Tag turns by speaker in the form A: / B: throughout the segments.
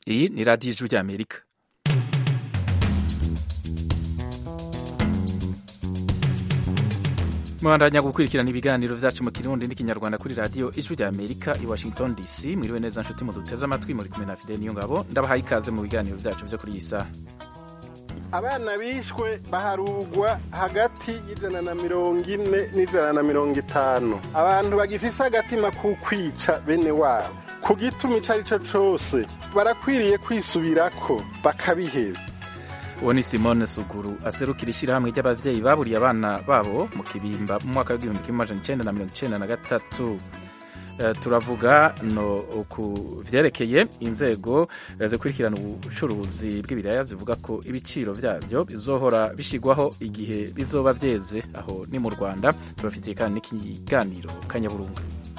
A: iyi ni radiyo ijwi ry'amerika mubandanya gukurikirana ibiganiro vyacu mu kirundi n'ikinyarwanda kuri radiyo ijwi ry'amerika i washington dc mwiriwe neza nshuti muduteze amatwi muri kumwe na fide niyo ngabo ndabahaye ikaze mu biganiro vyacu vyo kuri iyi saha
B: abana bishwe baharugwa hagati y'ijana na mirongo ine n'ijana na mirongo itanu abantu bagifise agatima k'ukwica bene wabo ku gituma ico ari co cose barakwiriye kwisubirako bakabiheba
A: uwo ni simone suguru aserukira ishyirahamwe ry'abavyeyi baburiye abana babo mu kibimba mu mwaka w'igihumbi kimwe amajana icenda na mirongo icenda na gatatu Uh, turavuga no ku vyerekeye inzego uh, zikurikirana ubucuruzi bw'ibiraya zivuga ko ibiciro vyavyo bizohora bishigwaho igihe bizoba vyeze aho ni mu Rwanda tubafitiye kandi n'ikiganiro kanyaburunga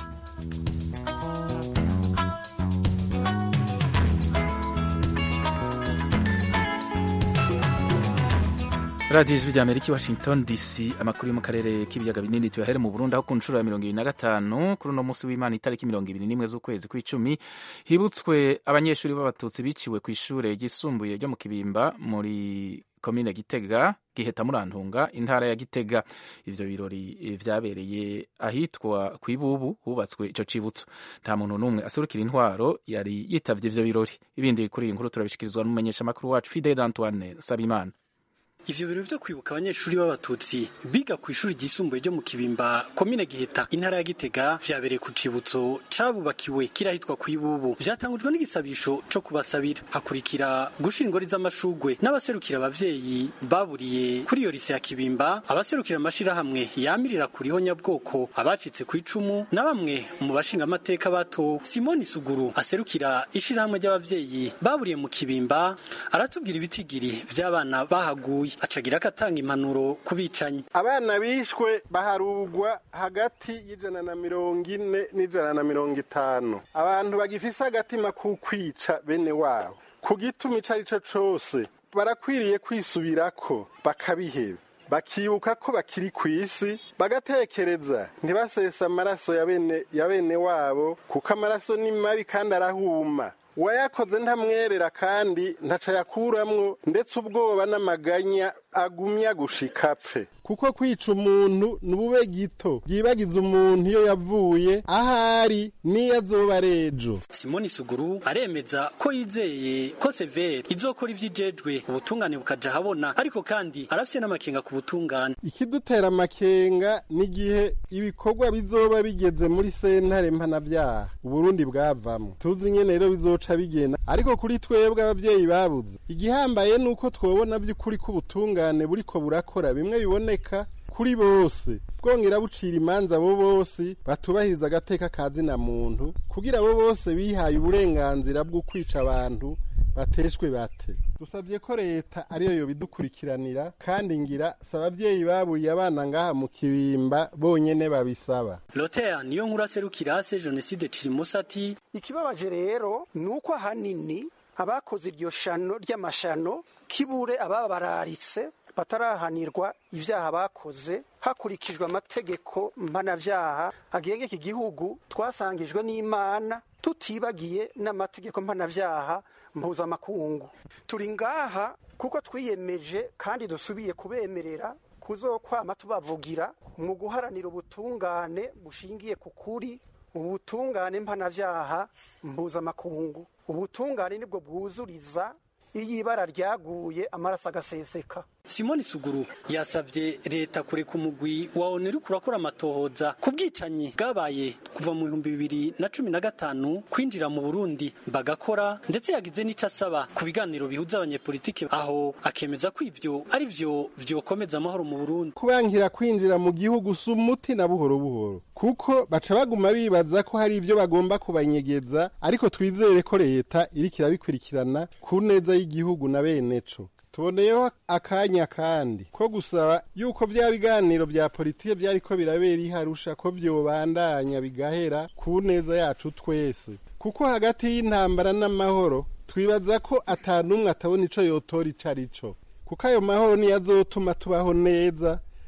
A: radiyo ijwi ry'amerika i washington dc amakuru yo mu karere k'ibiyaga binini tuyahere mu burundi aho ku nshuro ya mirongo ibiri na gatanu kuri uno munsi w'imana itariki mirongo ibiri n'imwe z'ukwezi kw'icumi hibutswe abanyeshuri b'abatutsi biciwe ku ishure ryisumbuye ryo mu kibimba muri komine gitega giheta murantunga intara ya gitega ivyo birori vyabereye ahitwa kw'ibubu hubatswe ico cibutso nta muntu n'umwe aserukira intwaro yari yitavye ivyo birori ibindi kuri iyi nkuru turabishikirizwa n'umumenyeshamakuru wacu fidel antoine sabimana
C: ivyo biro vyo kwibuka abanyeshuri b'abatutsi biga ku ishuri ryisumbuye ryo mu kibimba komine giheta intara ya gitega vyabereye ku cibutso cabubakiwe kirahitwa kw'ibubu vyatangujwe n'igisabisho co kubasabira hakurikira gushira ingori z'amashugwe n'abaserukira abavyeyi baburiye kuri iyo rise ya kibimba abaserukira amashirahamwe yamirira kuriho nyabwoko abacitse ku icumu na bamwe mu bashinga amateka bato simoni suguru aserukira ishirahamwe ry'abavyeyi baburiye mu kibimba aratubwira ibitigiri vy'abana bahaguye acagira akatanga impanuro ku bicanyi
B: abana bishwe baharugwa hagati y'ijana na mirongo ine n'ijana na mirongo itanu abantu bagifise agatima k'ukwica bene wabo ku gituma ico ari co cose barakwiriye kwisubirako bakabiheba bakibuka ko bakiri ku isi bagatekereza ntibasesa amaraso ya bene ya bene wabo kuko amaraso ni mabi kandi arahuma uwayakoze ntamwerera kandi ntaca yakuramwo ndetse ubwoba n'amaganya agumya gushika apfe kuko kwica umuntu ni ubube gito byibagiza umuntu iyo yavuye ahari n'iyo azoba ari ejo
C: simoni suguru aremeza ko yizeye ko severe izokora ivy'ijejwe ubutungane bukaja habona ariko kandi arafise n'amakenga ku butungane
B: ikidutera amakenga n'igihe ibikorwa bizoba bigeze muri sentare mpanavyaha uburundi bwavamwo tuzi nyene rero bizoca bigenda ariko kuri twebwe abavyeyi babuze igihambaye nuko twobona vy'ukuri k'ubutungane buriko burakora bimwe biboneka kuri bose bwongera bucira imanza abo bose batubahiriza agateka ka zina muntu kugira abo bose bihaye uburenganzira bwo kwica abantu bateshwe bate dusabye ko leta ariyo yobidukurikiranira kandi ngira si abavyeyi baburiye abana ngaha mu kibimba bonyene babisaba
C: lotea niyo nkuru aserukira se jenoside cirimusati
D: ikibabaje rero ni uko ahanini abakoze iryo shano ry'amashano kibure ababa bararitse batarahanirwa ibyaha bakoze hakurikijwe amategeko mpanavyaha agenga iki gihugu twasangijwe n'imana tutibagiye n'amategeko mpanavyaha mpuzamakungu turi ngaha kuko twiyemeje kandi dusubiye kubemerera kuzokwama tubavugira mu guharanira ubutungane bushingiye ku kuri ubutungane mpanavyaha mpuzamakungu ubutungane nibwo bwuzuriza iyo ibara ryaguye amaraso agaseseka
C: simoni suguru yasabye leta kureka umugwi wa oneri kurakora amatohoza ku bwicanyi bwabaye kuva mu bihumbi bibiri na cumi na gatanu kwinjira mu burundi bagakora ndetse yagize n'ico asaba ku biganiro bihuza abanyepolitike aho akemeza ko ivyo ari vyo vyokomeza amahoro mu burundi
B: kubankira kwinjira mu gihugu si umuti na buhoro buhoro kuko baca baguma bibaza ko hari ivyo bagomba kubanyegeza ariko twizere ko leta iriko irabikurikirana ku neza y'igihugu na bene co tuboneyeho akanya kandi ko gusaba yuko bya biganiro bya politike byariko birabera iharusha ko vyobandanya bigahera ku neza yacu twese kuko hagati y'intambara n'amahoro twibaza ko atanumwe atabona ico yotora ico arico kuko ayo mahoro niyo azotuma tubaho neza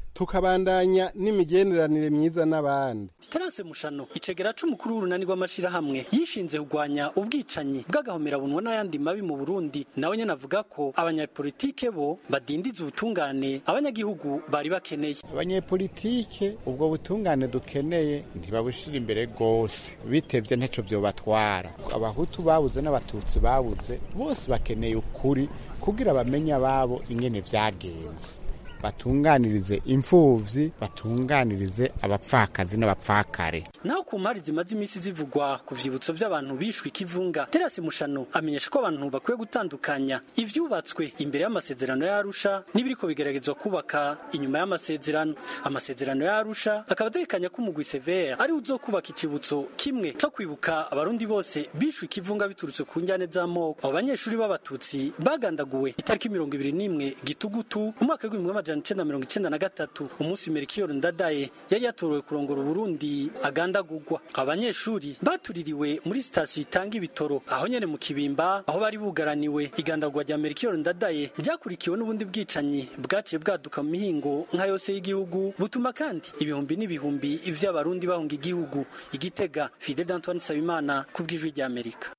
B: tukabandanya n'imigenderanire myiza n'abandi
C: Terence Mushano icegera c'umukuru w'urunani rw'amashirahamwe yishinze kugwanya ubwicanyi bw'agahomerabunwa n'ayandi mabi mu Burundi nawe nyene avuga ko abanyapolitike bo badindiza ubutungane abanyagihugu bari bakeneye
E: abanyepolitike ubwo butungane dukeneye ntibabushira imbere rwose bitevye ntaco vyobatwara abahutu babuze n'abatutsi babuze bose bakeneye ukuri kugira bamenye ababo ingene vyagenze batunganirize imfuvyi batunganirize abapfakazi n'abapfakare
C: naho ku mpari zimaze imisi zivugwa ku vyibutso vy'abantu bishwe ikivunga Terence Mushano amenyesha ko abantu bakwiye gutandukanya ivyubatswe imbere y'amasezerano ya Arusha n'ibiriko bigeragezwa kubaka inyuma y'amasezerano amasezerano ya Arusha akaba ategekanya ko umugwi severe ari uzokubaka icibutso kimwe co kwibuka abarundi bose bishwe ikivunga biturutse ku njyane z'amoko abo banyeshuri b'abatutsi bagandaguwe itariki mirongo ibiri n'imwe gitugutu umwaka w'ibihumbi amajana icenda mirongo icenda na gatatu umunsi Melchior Ndadaye yari yatorewe kurongora Uburundi agandagurwa abanyeshuri batuririwe muri sitasiyo itanga ibitoro aho nyene mu kibimba aho bari bugaraniwe igandagurwa rya Melchior Ndadaye ryakurikiwe n'ubundi bwicanyi bwaciye bwaduka mu mihingo nka yose y'igihugu butuma kandi ibihumbi n'ibihumbi vy'abarundi bahunga igihugu igitega Fidel Antoine Sabimana kubw'ijwi rya Amerika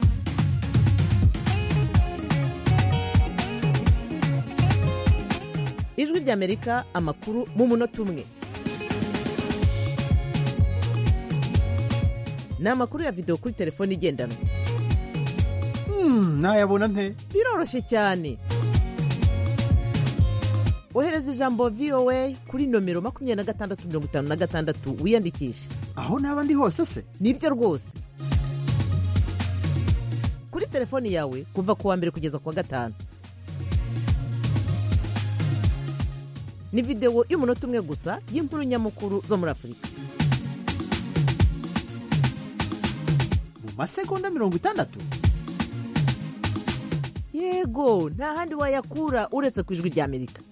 F: ijwi ry'amerika amakuru mu munota umwe ni amakuru ya videwo kuri telefone igendanwa
G: nayabona nte
F: biroroshye cyane ohereza ijambo voa kuri nomero makumyabiri na gatandatu mirongo itanu na gatandatu wiyandikishe
G: aho naba ndi hose se
F: nibyo rwose kuri telefoni yawe kuva ku wa mbere kugeza ku wa gatanu ni videwo y'umunota umwe gusa y'inkuru nyamukuru zo muri afurika
G: mu masegonda mirongo itandatu
F: yego nta handi wayakura uretse ku ijwi ry'amerika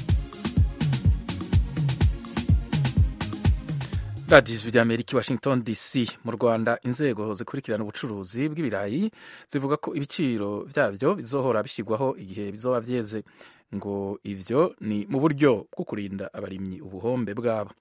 A: radiyo ijwi ry'amerika i washington dc mu rwanda inzego zikurikirana ubucuruzi bw'ibirayi zivuga ko ibiciro byabyo bizohora bishyirwaho igihe bizoba byeze ngo ibyo ni mu buryo bwo kurinda abarimyi ubuhombe bwabo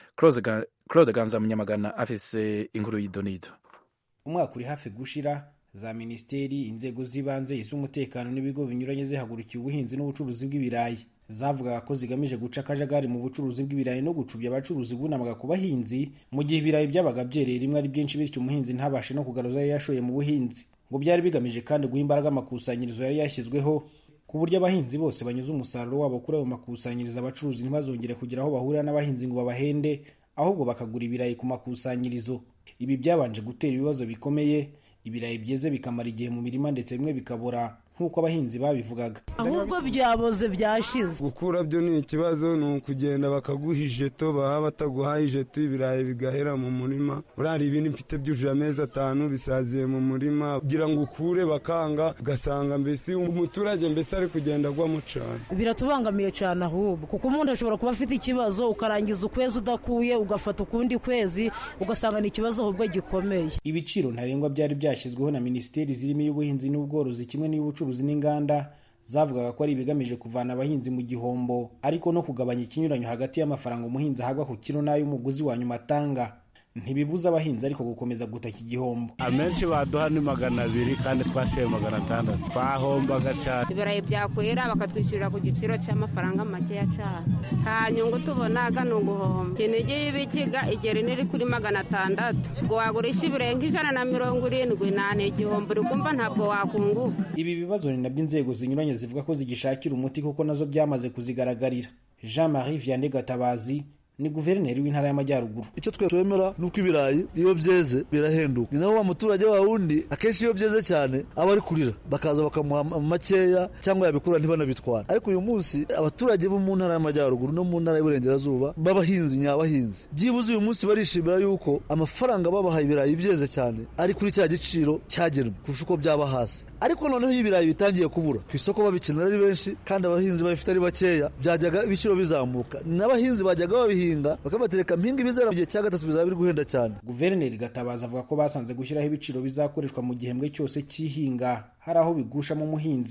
A: claude ganza munyamagana afise inkuru y'idonido
H: umwaka uri hafi gushira za minisiteri inzego z'ibanze iz'umutekano n'ibigo binyuranye zihagurukiye ubuhinzi n'ubucuruzi bw'ibirayi zavugaga ko zigamije guca akajagari mu bucuruzi bw'ibirayi no gucubya abacuruzi bunamaga ku bahinzi mu gihe ibirayi byabaga byereye rimwe ari byinshi bityo umuhinzi ntabashe no kugaruza ayo yashoye mu buhinzi ngo byari bigamije kandi guha imbaraga amakusanyirizo yari yashyizweho ku buryo abahinzi bose banyuze umusaruro wabo kuri ayo makusanyirizo abacuruzi ntibazongere kugira aho bahurira n'abahinzi ngo babahende ahubwo bakagura ibirayi ku makusanyirizo ibi byabanje gutera ibibazo bikomeye ibirayi byeze bikamara igihe mu mirima ndetse bimwe bikabora nk'uko abahinzi babivugaga
I: ahubwo byaboze byashize
J: gukura byo ni ikibazo ni ukugenda bakaguha ijeto baba bataguhaye ijeto ibirayi bigahera mu murima urari ibindi mfite byujuje amezi atanu bisaziye mu murima kugira ngo ukure bakanga ugasanga mbese umuturage mbese ari kugenda agwamo cyane
I: biratubangamiye cyane ahubwo kuko umuntu ashobora kuba afite ikibazo ukarangiza ukwezi udakuye ugafata ukundi kwezi ugasanga ni ikibazo ahubwo gikomeye
H: ibiciro ntarengwa byari byashyizweho na minisiteri zirimo iy'ubuhinzi n'ubworozi kimwe n'iy'ubucuruzi n'inganda zavugaga ko ari ibigamije kuvana abahinzi mu gihombo ariko no kugabanya ikinyuranyo hagati y'amafaranga umuhinzi ahabwa ku kiro n'ay'umuguzi wa nyuma atanga ntibibuza abahinzi ariko gukomeza gutaka igihombo
K: amenshi baduha ni magana abiri kandi twashoye magana atandatu twahombaga cyane
L: ibirayi byakwera bakatwishyurira ku giciro cy'amafaranga makeya cyane nta nyungu tubonaga ni uguhomba kinigi y'ibikiga igera iri kuri magana atandatu ngo wagurisha ibirenga ijana na mirongo irindwi nta ni igihombo uri kumva ntabwo wakunguka
H: ibi bibazo ni nabyo inzego zinyuranye zivuga ko zigishakira umuti kuko nazo byamaze kuzigaragarira jean marie vianney gatabazi ni guverineri w'intara y'amajyaruguru
M: icyo twe twemera ni uko ibirayi iyo byeze birahenduka ni naho wa muturage wa wundi akenshi iyo byeze cyane aba ari kurira bakaza bakamuha makeya cyangwa yabikura ntibanabitwara ariko uyu munsi abaturage bo mu ntara y'amajyaruguru no mu ntara y'uburengerazuba b'abahinzi nyabahinzi byibuze uyu munsi barishimira yuko amafaranga babahaye ibirayi byeze cyane ari kuri cya giciro cyagenwe kurusha uko byaba hasi ariko noneho iyo ibirayi bitangiye kubura ku isoko babikenera ari benshi kandi abahinzi babifite ari bakeya byajyaga ibiciro bizamuka n'abahinzi bajyaga babihinga bakabatereka mpinga ibizera mu gihe cya gatatu bizaba biri guhenda cyane
H: guverineri gatabaza avuga ko basanze gushyiraho ibiciro bizakoreshwa mu gihembwe cyose cy'ihinga hari aho bigushamo umuhinzi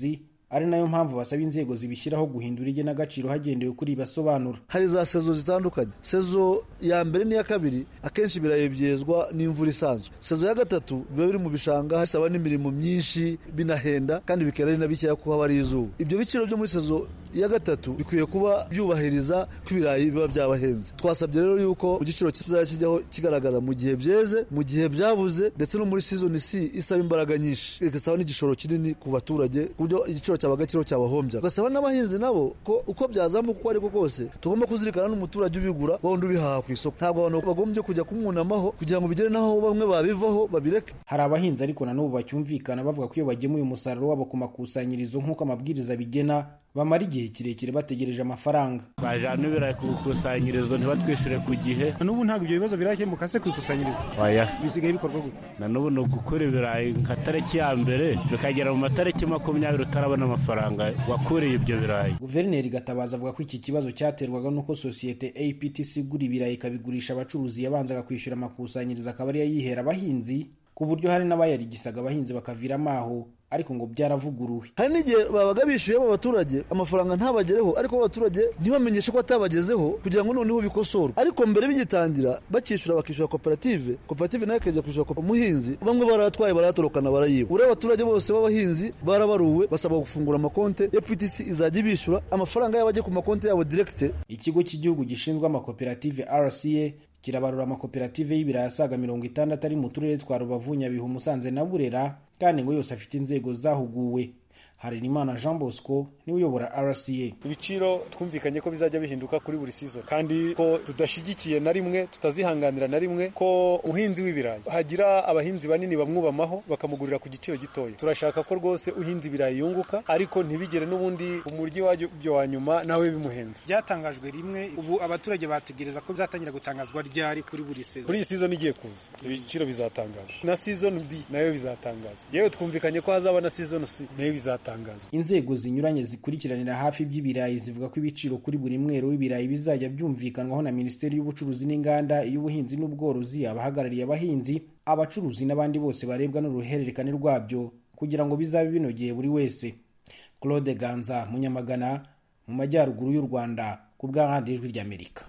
H: ari nayo mpamvu basaba inzego zibishyiraho guhindura igenagaciro hagendewe kuri basobanura
M: hari za sezo zitandukanye sezo ya mbere n'iya kabiri akenshi ibirayi byezwa n'imvura isanzwe sezo ya gatatu biba biri mu bishanga hasaba n'imirimo myinshi binahenda kandi bikera ari na bikeya kuko haba ari izuba ibyo biciro byo muri sezo ya gatatu bikwiye kuba byubahiriza ko ibirayi biba byabahenze twasabye rero yuko ku giciro kizajya kijyaho kigaragara mu gihe byeze mu gihe byabuze ndetse no muri season C isaba imbaraga nyinshi igasaba n'igishoro kinini ku baturage ku buryo igiciro cyabaga kiriho cyabahombya ugasaba n'abahinzi nabo ko uko byazamuka uko ariko kose tugomba kuzirikana n'umuturage ubigura wa wundi ubihaha ku isoko ntabwo abantu bagombye kujya kumwunamaho kugira ngo bigere naho bamwe babivaho babireke
H: hari abahinzi ariko na n'ubu bacyumvikana bavuga ko iyo bagemuye umusaruro wabo ku makusanyirizo nk'uko amabwiriza bigena bamara igihe kirekire bategereje amafaranga
K: bajyana ibirayi ku ikusanyirizo ntibatwishyure ku gihe
H: n'ubu ntabwo ibyo bibazo birakemuka se ku ikusanyirizo
K: oya
H: bisigaye bikorwa gute
K: na n'ubu ni ugukura ibirayi nka tariki ya mbere bikagera mu matariki makumyabiri utarabona amafaranga wakuriye ibyo birayi
H: guverineri gatabaza avuga ko iki kibazo cyaterwaga n'uko sosiyete aptc igura ibirayi ikabigurisha abacuruzi yabanzaga kwishyura amakusanyirizo akaba ariyo yihera abahinzi ku buryo hari n'abayarigisaga abahinzi bakaviramo aho ariko ngo byaravuguruwe
M: hari n'igihe babaga bishyuyemo abaturage amafaranga ntabagereho ariko abaturage ntibamenyeshe ko atabagezeho kugira ngo noneho bikosorwe ariko mbere bigitangira bakishyura bakishyura koperative koperative nayo ikajya kwishyura umuhinzi bamwe baratwaye baratorokana barayiba uriya abaturage bose b'abahinzi barabaruwe basabwa gufungura amakonte ya ptc izajya ibishyura amafaranga yabo ajye ku makonte yabo direkite
H: ikigo cy'igihugu gishinzwe amakoperative rca kirabarura amakoperative y'ibirayi asaga mirongo itandatu ari mu turere twa rubavu nyabihu musanze na burera kandi ngo yose afite inzego zahuguwe harerimana jean bosco niwe uyobora rca
N: ibiciro twumvikanye ko bizajya bihinduka kuri buri season kandi ko tudashyigikiye na rimwe tutazihanganira na rimwe ko umuhinzi w'ibirayi hagira abahinzi banini bamwubamaho bakamugurira ku giciro gitoya turashaka ko rwose uhinzi ibirayi yunguka ariko ntibigere n'ubundi umuryi wabyo wa nyuma nawe bimuhenze
C: byatangajwe rimwe ubu abaturage bategereza ko bizatangira gutangazwa ryari kuri buri season
N: kuri iyi season igiye kuza ibiciro bizatangazwa na season b nayo bizatangazwa yewe twumvikanye ko hazaba na season c nayo bizatangazwa
H: inzego zinyuranye zikurikiranira hafi iby'ibirayi zivuga ko ibiciro kuri buri mwero w'ibirayi bizajya byumvikanwaho na minisiteri y'ubucuruzi n'inganda iy'ubuhinzi n'ubworozi abahagarariye abahinzi abacuruzi n'abandi bose barebwa n'uruhererekane rwabyo kugira ngo bizabe binogeye buri wese claude ganza munyamagana mu majyaruguru y'u rwanda ku bw'ahandi ijwi ry'amerika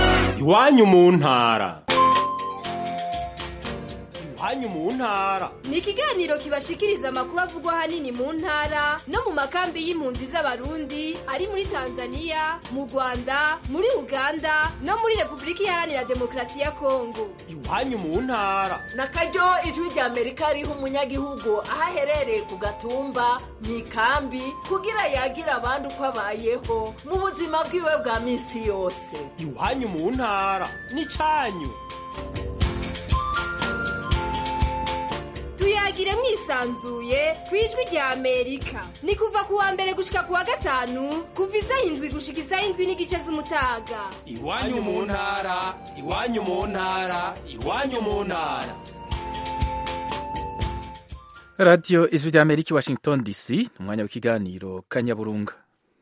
O: iwanyu mu ntara iwanyu mu ntara
P: ni ikiganiro kibashikiriza amakuru avugwa ahanini mu ntara no mu makambi y'impunzi z'abarundi ari muri tanzania mu rwanda muri uganda no muri repubulika iharanira demokarasi ya kongo
O: iwanyu mu ntara
Q: na karyo ijwi rya amerika riha umunyagihugu aho aherereye ku gatumba mu ikambi kugira yagire abandi uko abayeho mu buzima bwiwe bwa minsi yose
O: iwanyu mu ntara ni cyanyu
P: tuyagire mwisanzuye ku ijwi rya amerika ni kuva ku wa mbere gushika ku wa gatanu kuva isaha indwi gushika isaha indwi n'igice z'umutaga
O: iwanyu mu ntara iwanyu mu ntara iwanyu mu ntara
A: radiyo ijwi rya amerika washington dc ni umwanya w'ikiganiro kanyaburunga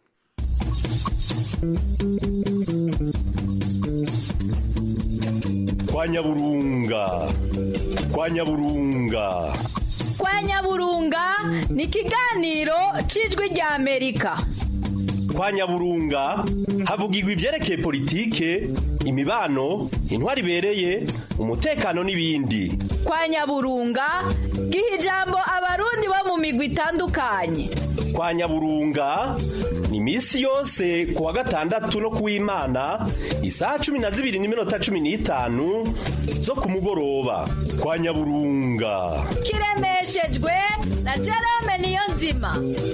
O: kwa nyaburunga kwa nyaburunga
R: kwa nyaburunga ni ikiganiro cy'ijwi rya amerika
O: kwa nyaburunga havugirwa ibyerekeye politike imibano intwari ibereye umutekano n'ibindi
R: kwa nyaburunga giha ijambo abarundi bo mu migwi itandukanye
O: kwa nyaburunga ni iminsi yose ku wa gatandatu no ku w'imana isaha cumi na zibiri n'iminota cumi n'itanu zo ku mugoroba kwa nyaburunga
R: kiremeshejwe na jerome niyo nzima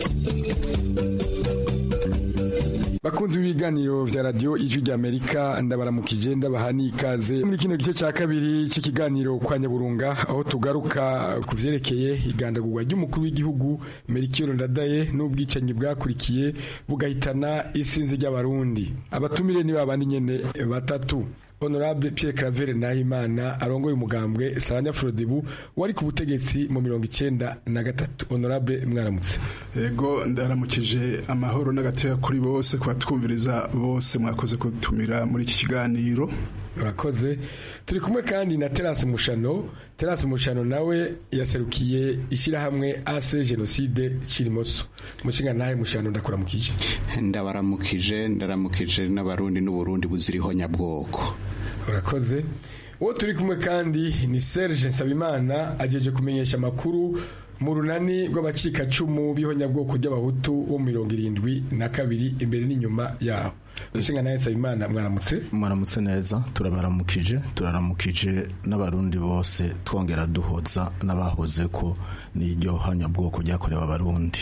S: bakunzi b'ibiganiro vya radio ijwi rya amerika ndabaramukije ndabaha n'ikaze muri kino gice cya kabiri cy'ikiganiro kwa nyaburunga aho tugaruka ku vyerekeye igandagurwa ry'umukuru w'igihugu merikiyoro ndadaye n'ubwicanyi bwakurikiye bugahitana isinzi ry'abarundi abatumire ni babandi nyene batatu honorable Pierre Claver Nahimana arongoye umugambwe Sanya Frodebu wari ku butegetsi mu mirongo icenda na gatatu honorable mwaramutse
T: yego ndaramukije amahoro n'agateka kuri bose kubatwumviriza bose mwakoze kutumira muri iki kiganiro
S: urakoze turi kumwe kandi na terance mushano terance mushano nawe yaserukiye ishyirahamwe ase jenoside kirimoso umushinga ntahe mushano ndakuramukije
U: ndabaramukije ndaramukije n'abarundi n'uburundi buziriho nyabwoko
S: urakoze uwo turi kumwe kandi ni serge nsabimana agejeje kumenyesha amakuru mu runani rw'abacikacumu b'ihonyabwoko ry'abahutu bo mu mirongo irindwi na kabiri imbere n'inyuma yaho umushinga nawe nsabimana mwaramutse
V: mwaramutse neza turabaramukije turaramukije n'abarundi bose twongera duhoza n'abahoze ko n'iryo hanyabwoko ryakorewe abarundi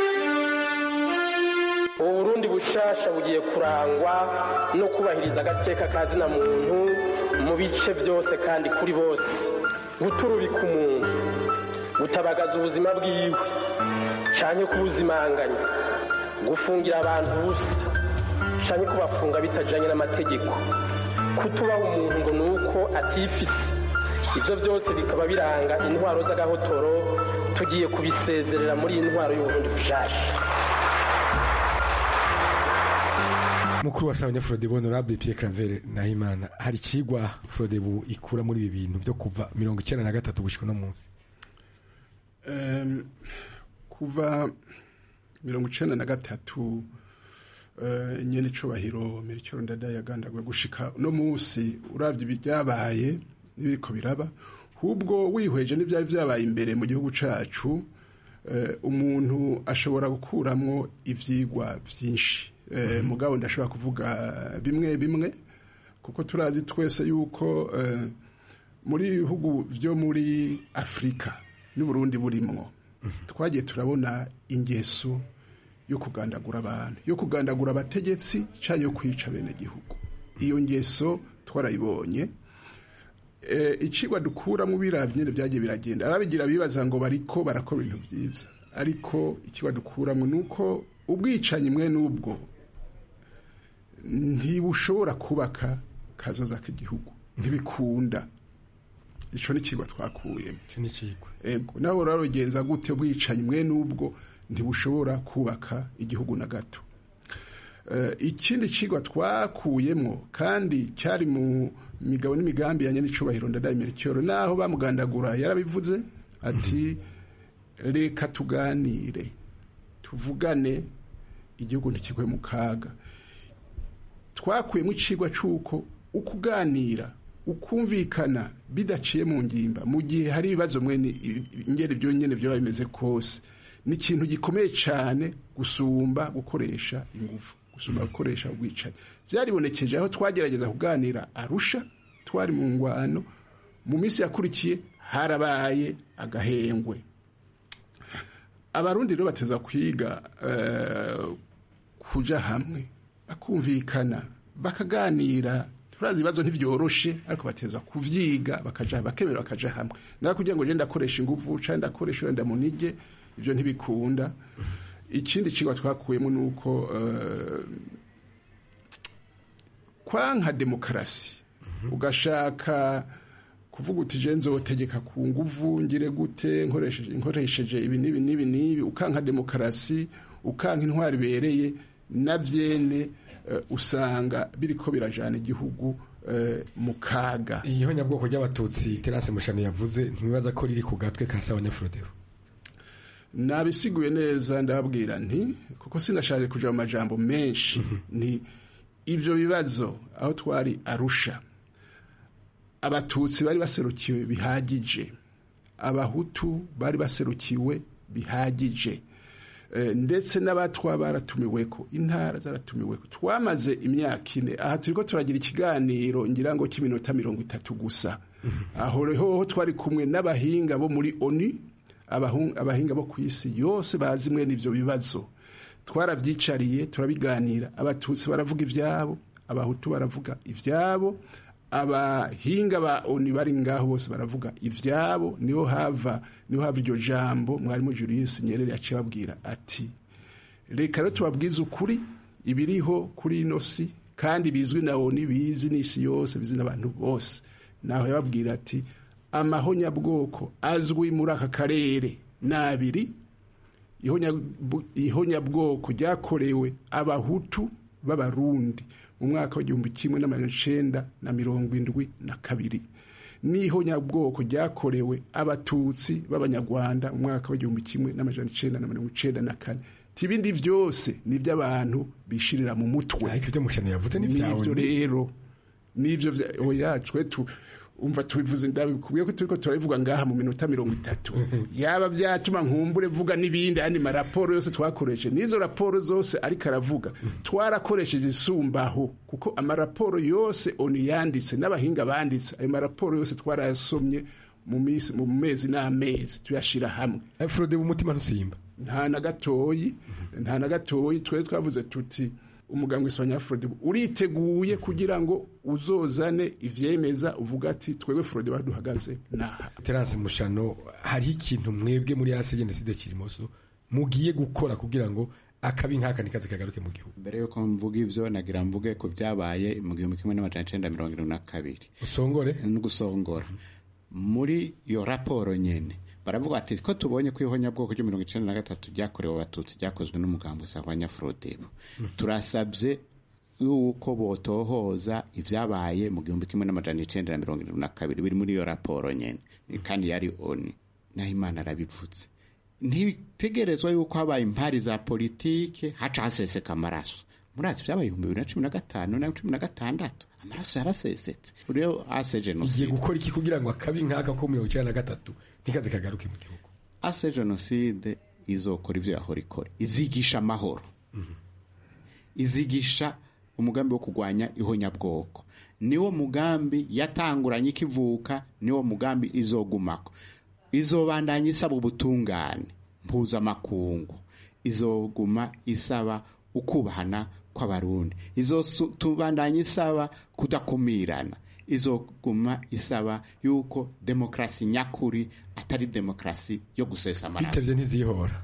W: uburundi bushasha bugiye kurangwa no kubahiriza agateka ka zina muntu mu bice byose kandi kuri bose guturubika umuntu gutabagaza ubuzima bwiwe canke kubuzimanganya gufungira abantu ubusa canke kubafunga bitajanye n'amategeko kutubaha umuntu ngo ni uko atifise ivyo byose bikaba biranga intwaro z'agahotoro tugiye kubisezerera muri iyi ntwaro y'uburundi bushasha
S: mukuru wa sabanya Frodebu honorable Pierre Claver Nahimana hari kigwa Frodebu ikura muri ibi bintu byo kuva mirongo icyenda na gatatu gushika no munsi
T: um, kuva mirongo icyenda na gatatu uh, nyene icubahiro Melchior Ndadaye yagandagwe gushika no munsi uravye ibyabaye n'ibiriko biraba hubwo wihweje n'ivyari vyabaye imbere mu gihugu cacu uh, umuntu ashobora gukuramwo ivyigwa vyinshi mugabo ndashobora kuvuga bimwe bimwe kuko turazi twese yuko muri bihugu byo muri afurika n'uburundi burimwo twagiye turabona ingeso yo kugandagura abantu yo kugandagura abategetsi cyangwa yo kwica bene gihugu iyo ngeso twarayibonye icigwa dukuramo birabye byagiye biragenda ababigira bibaza ngo bariko barakora ibintu byiza ariko ikigwa dukuramo ni uko ubwicanyi mwe n'ubwo ntibushobora kubaka kazoza k'igihugu ntibikunda icyo ni ikigo twakuyemo ego nawe urarogenza gute ubwicanyi mwe n'ubwo ntibushobora kubaka igihugu na gato ikindi kigo twakuyemo kandi cyari mu migabo n'imigambi ya nyanicubahiro ndadaye merikiyoro naho bamugandagura yarabivuze ati reka tuganire tuvugane igihugu ntikigwe mu kaga twakuyemo icigwa cy'uko ukuganira ukumvikana bidaciye mu ngimba mu gihe hari ibibazo mwene ingeri byonyine byaba bimeze kose ni ikintu gikomeye cyane gusumba gukoresha ingufu gusumba gukoresha ubwicanyi byaribonekeje aho twagerageza kuganira arusha twari mu ngwano mu minsi yakurikiye harabaye agahengwe abarundi rero bateza kwiga kuja hamwe bakumvikana bakaganira turazi ibibazo ntibyoroshe ariko bateza kuvyiga bakaja bakemera bakaja hamwe nawe kugira ngo je ndakoresha ingufu cyangwa ndakoresha wenda munige ibyo ntibikunda ikindi kigwa twakuyemo ni uko uh, kwanka demokarasi ugashaka kuvuga uti je nzotegeka ku nguvu ngire gute nkoresheje nkoresheje ibi n'ibi n'ibi n'ibi ukanka demokarasi ukanka intwari ibereye na vyene usanga biriko birajana igihugu mu kaga
S: iyo nyabwoko ry'abatutsi terase mushano yavuze ntibibaza ko riri ku gatwe ka sawa nyafurodeho
T: nabisiguye neza ndababwira nti kuko sinashaje kuja mu majambo menshi ni ivyo bibazo aho twari arusha abatutsi bari baserukiwe bihagije abahutu bari baserukiwe bihagije ndetse n'abatwa baratumiweko intara zaratumiweko twamaze imyaka ine aha turiko turagira ikiganiro ngira ngo cy'iminota mirongo itatu gusa aho reho twari kumwe n'abahinga bo muri oni abahinga bo ku isi yose bazi mwe n'ivyo bibazo twarabyicariye turabiganira abatutsi baravuga ivyabo abahutu baravuga ivyabo abahinga ba oni bari ngaho bose baravuga ivyabo niho hava niho hava iryo jambo mwarimu Julius Nyerere yaciye ababwira ati reka rero tubabwize ukuri ibiriho kuri ino si kandi bizwi na oni bizi n'isi yose bizi n'abantu bose naho yababwira ati amahonyabwoko azwi muri aka karere n'abiri ihonyabwoko ryakorewe abahutu b'abarundi mu mwaka w'igihumbi kimwe n'amajana icenda na mirongo indwi na kabiri niho nyabwoko ryakorewe abatutsi b'abanyarwanda mu mwaka w'igihumbi kimwe n'amajana icenda na mirongo icenda na kane ibindi byose ni iby'abantu bishirira mu mutwe
S: ariko ibyo mushano yavuze ni ibyawe
T: nibyo rero nibyo oya twe tu umva tubivuze ndabikubwiye ko turiko turabivuga ngaha mu minota mirongo itatu yaba byatuma nkumbure vuga n'ibindi andi maraporo yose twakoresheje n'izo raporo zose ariko aravuga twarakoresheje isumbaho kuko amaraporo yose oni yanditse n'abahinga banditse ayo maraporo yose twarayasomye mu minsi mu mezi n'amezi tuyashira hamwe
S: frode umutima ntusimba
T: nta na gatoyi nta na gatoyi twe twavuze tuti umuganga w'isabanya frode uriteguye kugira ngo uzozane ivyemeza uvuga ati twebwe frode baduhagaze naha
S: terance mushano hariho ikintu mwebwe muri ase jenoside kirimoso mugiye gukora kugira ngo akabi nk'aka nikaze kagaruke mu gihugu
U: mbere yuko mvuga ivyo nagira mvuge ko byabaye mu gihumbi kimwe n'amajana icenda mirongo irindwi na kabiri
S: usongore
U: no gusongora muri iyo raporo nyene baravuga ati ko tubonye ko ihonyabwoko ryo mirongo icenda na gatatu ryakorewe abatutsi ryakozwe n'umugambi usangwanya frodebo turasabye yuko botohoza ivyabaye mu gihumbi kimwe n'amajana icenda na mirongo irindwi na kabiri biri muri iyo raporo nyene kandi yari oni naho imana arabivutse ntibitegerezwa yuko habaye impari za politike haca haseseka amaraso murazi vyabaye ibihumbi bibiri na cumi na gatanu na cumi na gatandatu amaraso yarasesetse rero ase jenoside
S: igiye gukora iki kugira ngo akabi nk'aka ko mirongo icenda na gatatu ntikaze kagaruke mu gihugu
U: ase jenoside izokora ivyo yahora ikora izigisha amahoro izigisha umugambi wo kurwanya ihonyabwoko niwo mugambi yatanguranye ikivuka niwo mugambi izogumako izobandanya isaba ubutungane mpuzamakungu izoguma isaba ukubahana kw'abarundi izotubandanya isaba kudakumirana izoguma isaba yuko demokarasi nyakuri atari demokarasi yo gusesa amaraso
S: bitevye ntizihora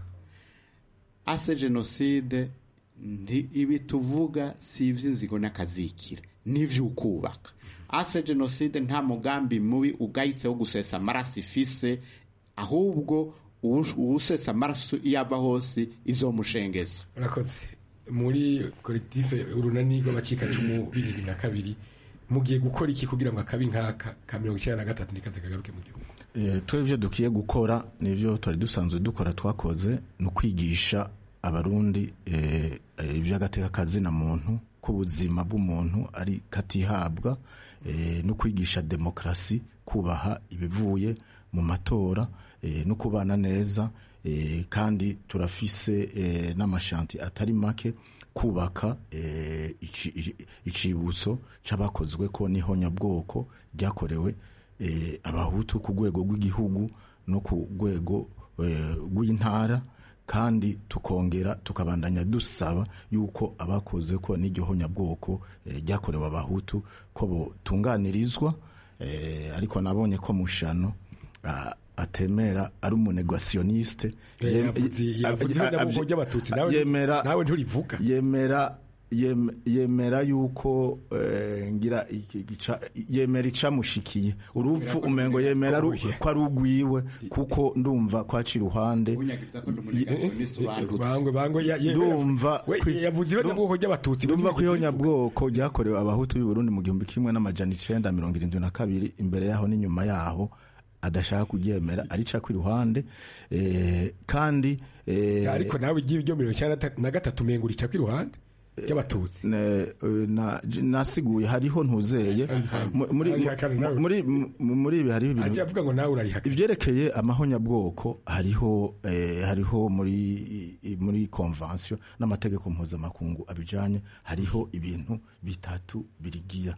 U: ase jenoside ibi tuvuga si ivy'inzigo n'akazikira n'ivy'ukubaka ase jenoside nta mugambi mubi ugayitse wo gusesa amaraso ifise ahubwo uwusesa amaraso iyo ava hose izomushengeza
S: urakoze muri kolektife urunani rw'abacikacumu bibiri na kabiri mugiye gukora iki kugira ngo akabi nk'aka ka mirongo icyenda na gatatu nikaze kagaruke mu gihugu
V: twe ibyo dukwiye gukora nibyo twari dusanzwe dukora twakoze ni ukwigisha abarundi iby'agateka na muntu k'ubuzima bw'umuntu ari katihabwa no kwigisha demokarasi kubaha ibivuye mu matora no kubana neza kandi turafise n'amashanti atari make kubaka icibutso cy'abakozwe ko n'ihonyabwoko ryakorewe abahutu ku rwego rw'igihugu no ku rwego rw'intara kandi tukongera tukabandanya dusaba yuko abakoze ko n'iryo honyabwoko ryakorewe abahutu ko botunganirizwa ariko nabonye ko mushano atemera ari umunegasiyonisite
S: yemera nawe nturivuga
V: yemera yemera yuko ngira yemera icamushikiye urupfu umengo yemera ko ari ugwiwe kuko ndumva kwaca iruhande ndumva ndumva ko ihonyabwoko ryakorewe abahutu b'i Burundi mu gihumbi kimwe n'amajana icenda mirongo irindwi na kabiri imbere yaho n'inyuma yaho adashaka kuryemera arica ku iruhande kandi
S: ariko nawe igihe ibyo mirongo icyenda na gatatu umengo urica ku iruhande ry'abatutsi
V: nasiguye hariho ntuzeye muri ibi hariho
S: ibintu avuga ngo nawe urarihaka
V: ibyerekeye amahonyabwoko hariho hariho muri muri konvansiyo n'amategeko mpuzamakungu abijanye hariho ibintu bitatu birigira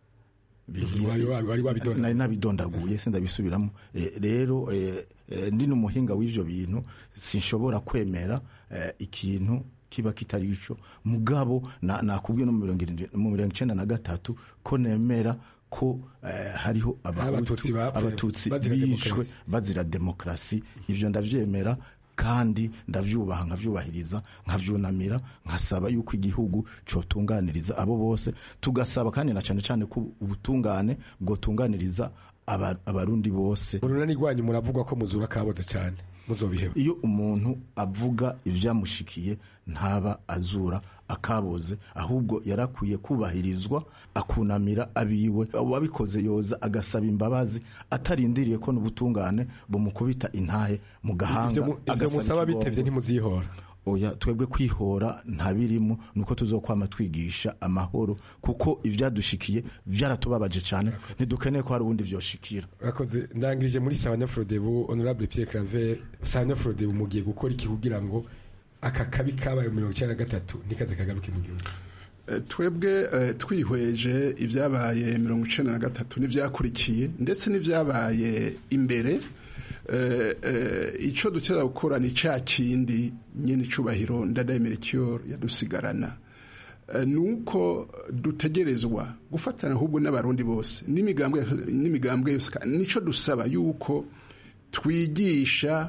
V: nari nabidondaguye sindabisubiramo rero ndi n'umuhinga w'ivyo bintu sinshobora kwemera ikintu kiba kitari ico mugabo nakubwiye no mu mirongo icenda na gatatu ko nemera ko hariho abatutsi bishwe bazira demokarasi ivyo ndavyemera kandi ndavyubaha nkavyubahiriza nkavyunamira nkasaba yuko igihugu cotunganiriza abo bose tugasaba kandi na cane cane ko ubutungane bwotunganiriza abarundi bose
S: urunani rwanyu muravugwa ko muzura kaboze cyane muzobiheba
V: iyo umuntu avuga ibyamushikiye ntaba azura akaboze ahubwo yarakwiye kubahirizwa akunamira abiwe uwabikoze yoza agasaba imbabazi atarindiriye ko n'ubutungane bumukubita intahe mu gahanga
S: Ibyo mu- ibyo
V: agasaba
S: musaba
V: ikigongo.
S: bitevye ntimuzihora
V: oya twebwe kwihora ntabirimo nuko tuzokwama twigisha amahoro kuko ivyadushikiye vyaratubabaje cyane ntidukeneye ko hari ubundi vyoshikira
S: urakoze ndangirije muri sawanya frodebu honorable pierre claver sawanya frodebu mugiye gukora iki kugira ngo aka kabi kabaye mu mirongo icyenda na gatatu ntikaze kagaruke mu gihugu
T: Eh, twebwe eh, twihweje ibyabaye mirongo icenda na gatatu n'ivyakurikiye ndetse n'ivyabaye imbere eh, eh, ico dutera gukora ni ca kindi nyene icubahiro ndadayemerekiyor yadusigarana Eh, nuko dutegerezwa gufatana ahubwo n'abarundi bose n'imigambwe n'imigambwe yose ka- nico dusaba yuko twigisha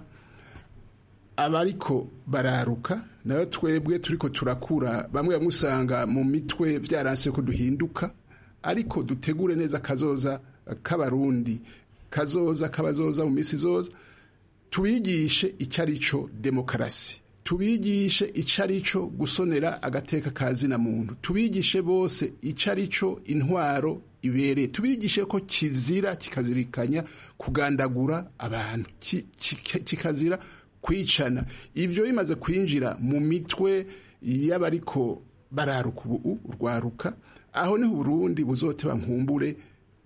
T: abariko bararuka nayo twebwe turiko turakura bamwe bamwe usanga mu mitwe vyaranse ko duhinduka ariko dutegure neza kazoza k'abarundi kazoza kabazoza mu misi zoza tubigishe icyo ari cyo demokarasi tubigishe icyo ari cyo gusonera agateka ka zina muntu tubigishe bose icyo ari cyo intwaro ibereye tubigishe ko kizira kikazirikanya kugandagura abantu ki- ki- kikazira kwicana ibyo bimaze kwinjira mu mitwe y'abariko bararuka ubu urwaruka aho niho uburundi buzoteba nkumbure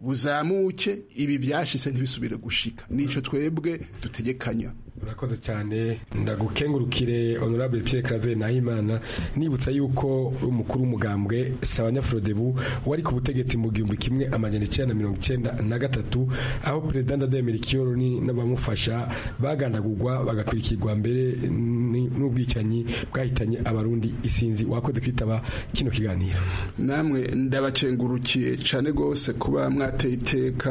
T: buzamuke ibi byashise ntibisubire gushika nico twebwe dutegekanya
S: urakoze cyane ndagukengurukire honorable Pierre Claver Nahimana nibutsa yuko umukuru w'umugambwe Sawanya Frodebu wari ku butegetsi mu gihumbi kimwe amajana icyenda na mirongo icyenda na gatatu aho perezida Ndadaye Kiyoru ni n'abamufasha bagandagurwa bagakurikirwa mbere ni- n'ubwicanyi bwahitanye abarundi isinzi wakoze kwitaba kino kiganiro
T: namwe ndabakengurukiye cyane rwose kuba mwateye iteka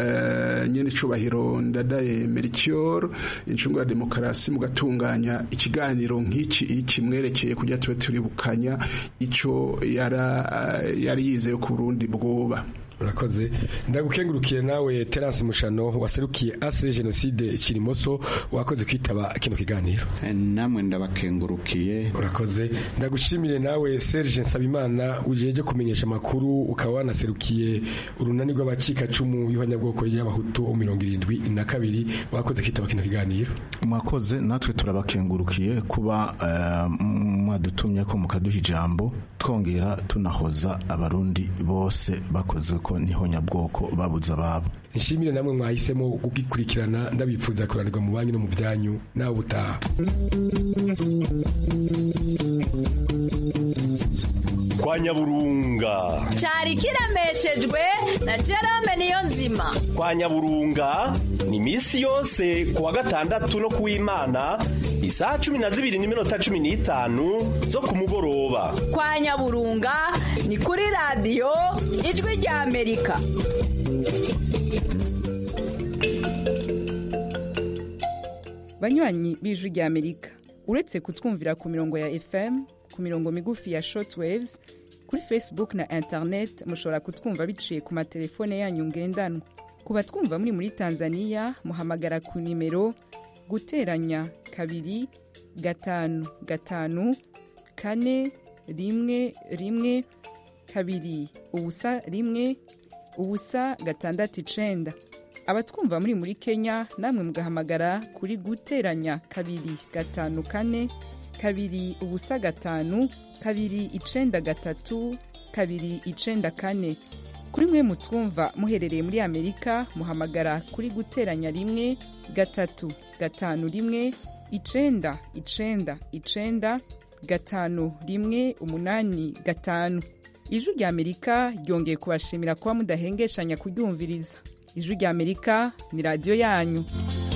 T: eh, nyene icubahiro ndadaye merikior incungu ya demokarasi mugatunganya ikiganiro nk'iki iki mwerekeye kujya tube turibukanya ico yara eh, yari yizeye ku Burundi bwoba
S: urakoze ndagukengurukiye nawe Terence Mushano waserukiye ase genocide Kirimoso wakoze kwitaba kino kiganiro
U: namwe ndabakengurukiye
S: urakoze ndagushimire nawe Serge Nsabimana ujeje kumenyesha makuru ukaba wanaserukiye urunani rw'abacika cumu y'abanyabwoko y'abahutu mirongo irindwi na kabiri wakoze kwitaba kino kiganiro
V: mwakoze natwe turabakengurukiye kuba eh, mwadutumye ko mukaduha ijambo twongera tunahoza abarundi bose bakoze ko niho nyabwoko babuze ababo
S: nshimire namwe mwahisemo kugikurikirana ndabipfuza kuranirwa mu banyu no mu byanyu nawe utaha
O: kwa nyaburunga
R: cyari kiremeshejwe na Jerome Niyonzima
O: kwa nyaburunga ni misi yose kuwa gatandatu no kuw'imana isaha cumi na zibiri n'iminota cumi n'itanu zo ku mugoroba
R: kwa Nyaburunga ni kuri radiyo ijwi rya Amerika
B: banywanyi b'ijwi rya amerika uretse kutwumvira ku mirongo ya fm ku mirongo migufi ya shortwaves kuri facebook na internet mushobora kutwumva biciye ku matelefone yanyu ngendanwa ku batwumva muri muri tanzania muhamagara ku nimero guteranya kabiri gatanu gatanu kane rimwe rimwe kabiri ubusa rimwe ubusa gatandatu icenda abatwumva muri muri kenya namwe mugahamagara kuri guteranya kabiri gatanu kane kabiri ubusa gatanu kabiri icenda gatatu kabiri icenda kane kuri mwe mutwumva muherereye muri amerika muhamagara kuri guteranya rimwe gatatu gatanu rimwe icenda icenda icenda gatanu rimwe umunani gatanu ijwi rya amerika ryongeye kubashimira kuba mudahengeshanya kuryumviriza ijwi rya amerika ni radiyo yanyu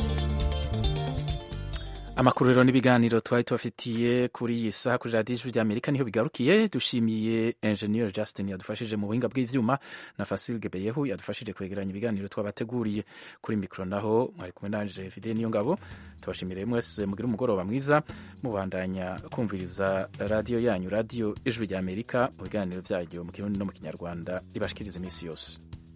A: amakuru rero n'ibiganiro twari tubafitiye kuri iyi saha kuri radiyo ijwi rya amerika niho bigarukiye dushimiye enjeniyeri justin yadufashije mu buhinga bw'ibyuma na fasilge beyehu yadufashije kwegeranya ibiganiro twabateguriye kuri mikoro naho mwari kumwe nanje fide niyo ngabo tubashimire mwese mugire umugoroba mwiza mubandanya kumviriza radiyo yanyu radiyo ijwi rya amerika mu biganiro byayo mu kirundi no mu kinyarwanda ibashikiriza iminsi yose